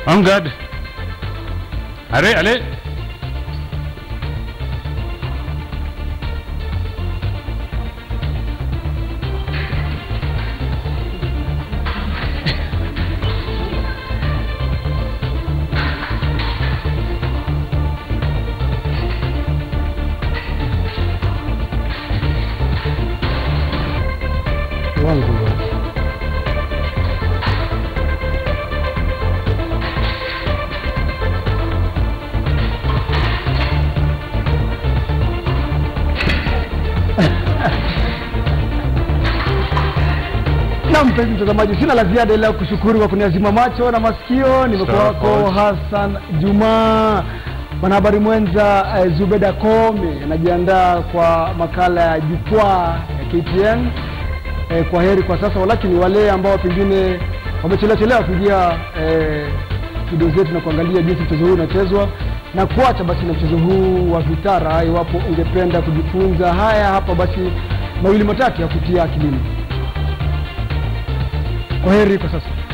En garde. Allez, allez. wangu na mpenzi mtazamaji, sina la ziada ila kushukuru kwa kuniazima macho na masikio. Nimekuwa Sawa, wako coach. Hassan Juma, mwanahabari mwenza eh, Zubeda Kome anajiandaa kwa makala ya jukwaa ya KTN. Eh, kwa heri kwa sasa, walakini wale ambao pengine wamechelewa chelewa kuingia eh, studio zetu na kuangalia jinsi mchezo huu unachezwa na kuacha basi na mchezo huu wa vitara, iwapo ungependa kujifunza haya hapa, basi mawili matatu ya kutia akilini. Kwa heri kwa sasa.